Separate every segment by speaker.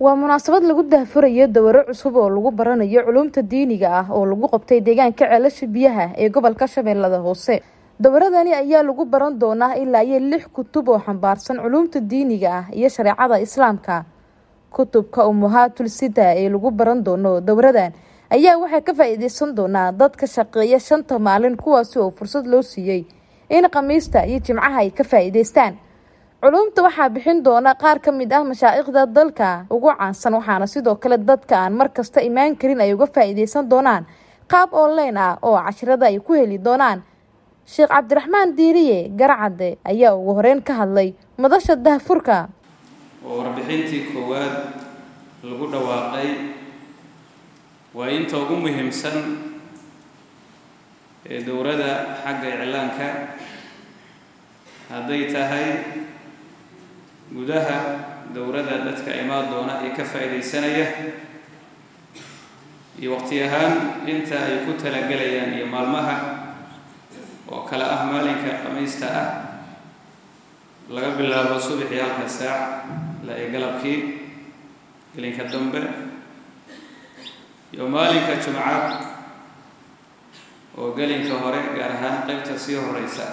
Speaker 1: waa munaasabad lagu daahfurayo dawaro cusub oo lagu baranayo culumta diiniga ah oo lagu qabtay deegaanka ceelasha biyaha ee gobolka shabeellada hoose dawaradani ayaa lagu baran doonaa ilaa iyo lix kutub oo xambaarsan culumta diiniga ah iyo shareecada islaamka kutubka umuhaatul sida ee lagu baran doono dawradan ayaa waxay ka faa-iideysan doonaa dad ka shaqeeya shanta maalin kuwaasi oo fursad loo siiyey in khamiista iyo jimcaha ay ka faa-iideystaan culumta waxaa bixin doona qaar ka mid ah mashaa'ikhda dalka ugu caansan waxaana sidoo kale dadka aan mar kasta imaan karin ay uga faa-iideysan doonaan qaab online ah oo cashirada ay ku heli doonaan sheekh cabdiraxmaan diiriye garcadde ayaa ugu horeyn ka hadlay madasha dahfurka
Speaker 2: oo warbixintii koowaad lagu dhawaaqay waa inta ugu muhiimsan ee dowladda xagga iclaanka hadday tahay gudaha dowladda dadka imaan doona ee ka faa-iideysanaya iyo waqti ahaan inta ay ku talagelayaan iyo maalmaha oo kale ah maalinka khamiista ah laga bilaabo subaxii halka saac la ee galabkii gelinka dambe iyo maalinka jumcad oo gelinka hore gaar ahaan qeybta sii horeysa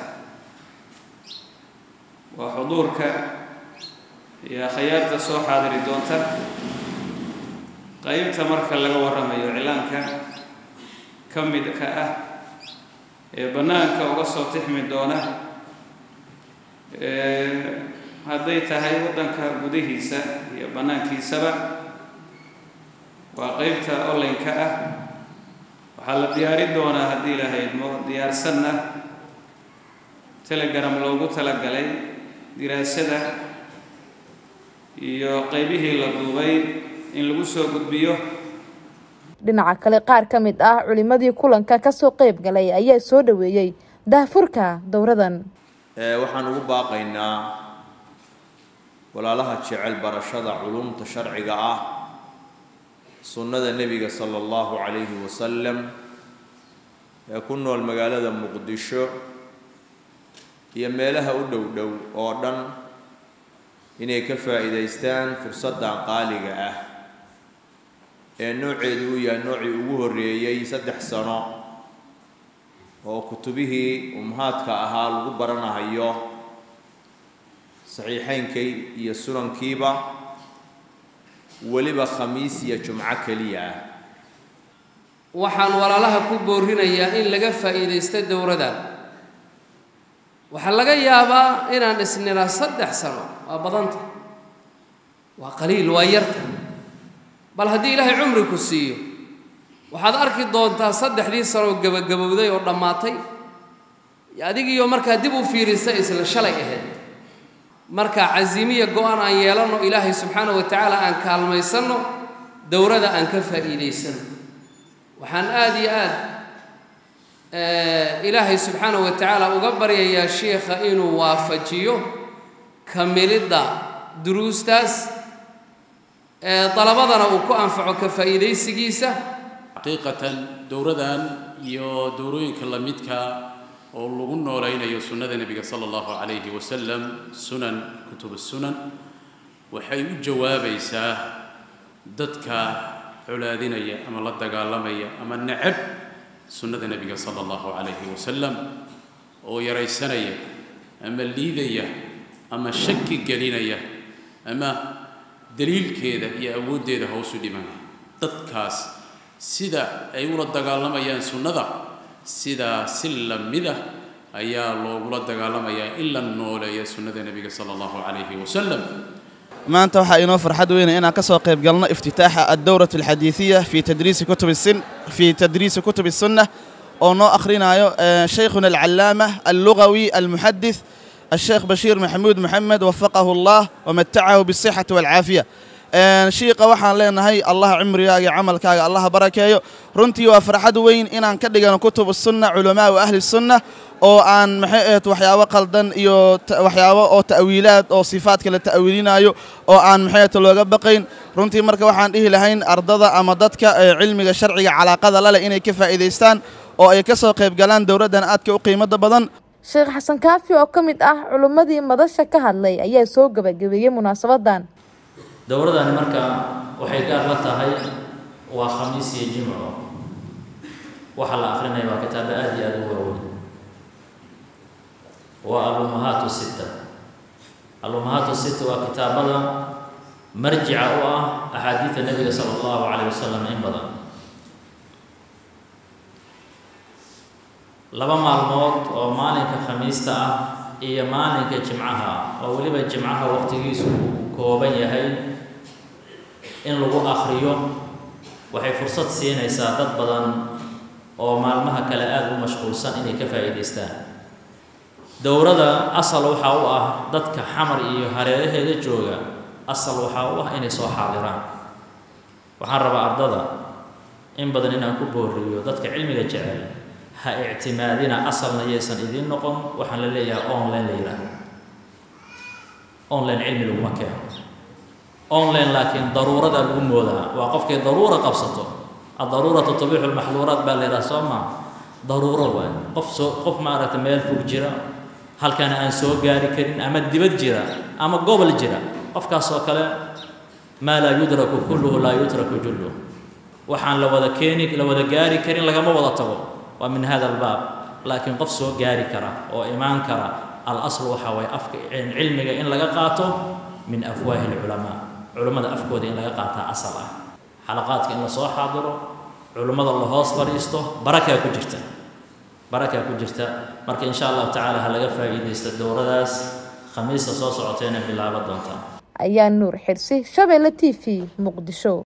Speaker 2: waa xuduurka iyo khayaarta soo xaadiri doonta qeybta marka laga waramayo iclaanka ka midka ah ee bannaanka uga soo tixmi doona hadday tahay waddanka gudihiisa iyo bannaankiisaba waa qeybta online-ka ah waxaa la diyaarin doonaa haddii la haydmo diyaarsanna telegram loogu talagalay diraasada iyo qeybihii la duubay in lagu soo gudbiyo
Speaker 1: dhinaca kale qaar ka mid ah culimadii kulanka kasoo qeyb galay ayaa soo dhaweeyey daahfurka dowradan
Speaker 3: waxaan ugu baaqaynaa walaalaha jecel barashada culumta sharciga ah sunnada nebiga sala allahu calayhi wasalam ee ku nool magaalada muqdisho iyo meelaha u dhow dhow oo dhan inay ka faa-iideystaan fursaddan qaaliga ah ee nooceedu uu yahay noocii ugu horreeyey saddex sano oo kutubihii umhaadka ahaa lagu baranahayo saxiixeynkay iyo sunankiiba weliba khamiis iyo jumco keliya ah
Speaker 4: waxaan walaalaha ku boorinayaa in laga faa'iidaysto dowradan waxaa laga yaabaa inaan isnilaa saddex sano waa badanta waa qaliil waa yarta bal haddii ilaahay cumri ku siiyo waxaad arki doontaa saddexdii sanoo gabagabowday oo dhammaatay adigiiyo markaa dib u fiirisa isla shalay ahayd marka casiimiya go-aan aan yeelanno ilaahay subxaana wa tacaala aan kaalmaysanno dowrada aan ka faa'iidaysanno waxaan aada iyo aad ilaahay subxaana wa tacaala uga baryayaa sheikha inuu waafajiyo kamilidda duruustaas dalabadana uu ku anfaco ka faa'iidaysigiisa
Speaker 5: xaqiiqatan dowradan iyo dowrooyinka la midka oo lagu noolaynayo sunnada nebiga sala allahu calayhi wasalam sunan kutub sunan waxay u jawaabaysaa dadka colaadinaya ama la dagaalamaya ama necab sunnada nebiga sala allahu calayhi wasalam oo yaraysanaya ama liidaya ama shaki gelinaya ama daliilkeeda iyo awooddeeda hoosu dhimaya dadkaas sida ay ula dagaalamayaan sunnada sidaa si la mida ayaa loogula dagaalamayaa in la nooleeya sunnada nebiga sala allahu calayhi wasalam
Speaker 6: maanta waxaa inoo farxad weyna inaan ka soo qayb galno iftitaaxa addowrat alxadiidiya fii tadriisi kutub sin fii tadriisi kutub الsunna oo noo akhrinayo shaykhuna alcalaama allugawi almuxadith الشheekh bashiir maxamuud moxamed wafaqahu اllah wamatacahu bالصixati wاlcaafiya shiiqa waxaan leenahay allah cimrigaaga iyo camalkaaga allah barakeeyo runtii waa farxad weyn inaan ka dhigano kutub الsunna culamaau ahli الsunna oo aan maxay ahayd waxyaabo qaldan iyo waxyaabo oo ta'wiilaad oo sifaadka la ta'wiilinayo oo aan maxay ahayd looga baqayn runtii marka waxaan dhihi lahayn ardada ama dadka cilmiga sharciga calaaqada la leh inay ka faa'iidaystaan oo ay ka soo qayb galaan dowladdan aadka u qiimada badan
Speaker 1: sheekh xasan kaafi oo ka mid ah culimmadii madasha ka hadlay ayaa soo gebagabeeyey munaasabadan
Speaker 7: dowladani marka waxay gaar la tahay waa khamiis iyo jimco waxa la akrinaya waa kitaabo aada iyo aada u waaweyn waa alumahaatu sita alumahaatu sita waa kitaabada marjica u ah axaadiida nebiga sala allahu calayh wasalam in badan laba maalmood oo maalinka khamiista ah iyo maalinka jimcaha oo weliba jimcaha waqtigiisu uu kooban yahay in lagu akriyo waxay fursad siinaysaa dad badan oo maalmaha kale aada u mashquulsan inay ka faa'iidaystaan dowladda asal waxaa u ah dadka xamar iyo hareeraheeda jooga asal waxaa u ah inay soo xaadiraan waxaan rabaa ardada in badan inaan ku booriyo dadka cilmiga jecel ha ictimaadina asalna yaysan idiin noqon waxaan la leeyahay online la yidhaahdo online cilmi laguma keeno online laakiin daruurada lagu moodaa waa qofkay daruura qabsato addaruuratu tabiixu lmaxduuraat baa la yidhaha soo maa daruuro waay qof soo qof maaragtay meel fog jira halkana aan soo gaari karin ama dibad jira ama gobol jira qofkaas oo kale maa laa yudraku kulluhu laa yutraku julluh waxaan la wada keeni la wada gaari karin lagama wada tago waa min hada albaab laakiin qof soo gaari kara oo imaan kara alasl waxaa waye afka cilmiga in laga qaato min afwaahi alculamaa culummada afkooda in laga qaataa asal ah xalaqaadka in lasoo xaadiro culummada la hoos fadhiisto barakaa ku jirta barakaa ku jirta marka insha allahu tacaala ha laga faa'iidaysto dowladaas khamiista soo socotayna bilaabo doontaa
Speaker 1: ayaa nuur xirsi shabeelle t v muqdisho